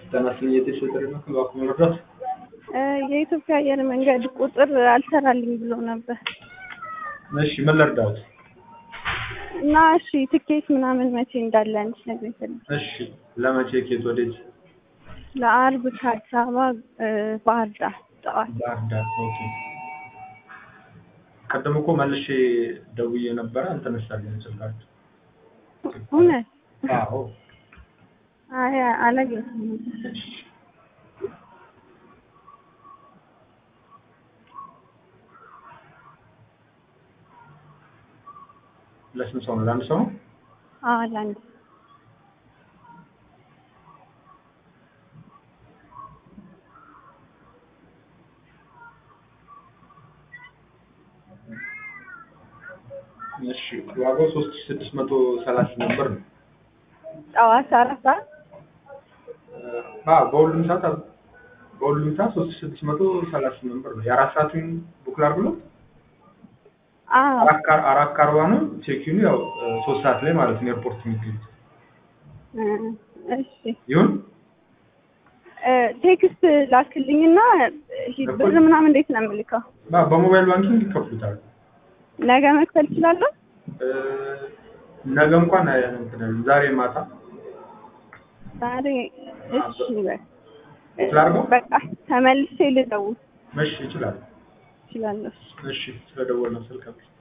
ተናስኝ የተሸጠረ ነው ከባኩ መረዳት የኢትዮጵያ አየር መንገድ ቁጥር አልሰራልኝ ብሎ ነበር እሺ ምን ልርዳዎት? እና እሺ ትኬት ምናምን መቼ እንዳለ እንድትነግሪኝ ፈልጌ እሺ ለመቼ ኬት ወዴት? ለአርብ ከአዲስ አበባ ባህር ዳር ጠዋት ባህር ዳር ኦኬ። ቀደም እኮ መልሼ ደውዬ ነበረ አልተነሳልኝ ስልካችሁ። እውነት አዎ አይ አላገኘሁም ለስንት ሰው ነው? ለአንድ ሰው ነው? አዎ ለአንድ እሺ ዋጋው ሶስት ሺህ ስድስት መቶ ሰላሳ ነበር ነው። ጠዋት አራት ሰዓት አዎ በሁሉም ሰዓት አል- በሁሉም ሰዓት ሶስት ሺህ ስድስት መቶ ሰላሳ ነበር ነው። የአራት ሰዓቱን ቡክ ላድርግሎት? አዎ አራት ከ- አራት ከአርባ ነው። ቼኪኑ ያው ሶስት ሰዓት ላይ ማለት ነው ኤርፖርት የሚገኙት እ እሺ ይሁን እ ቴክስት ላክልኝና ሂድ ብር ምናምን እንዴት ነው የምልከው? በ- በሞባይል ባንኪንግ ይከፍሉታል። ነገ መክፈል እችላለሁ? እ ነገ እንኳን አይ- እንትን አይልም። ዛሬ ማታ ዛሬ እሺ በቃ ላድርገው? በቃ ተመልሼ ልደውል መሽ ይችላል። እችላለሁ። እሺ ስለደወልነው ስልክ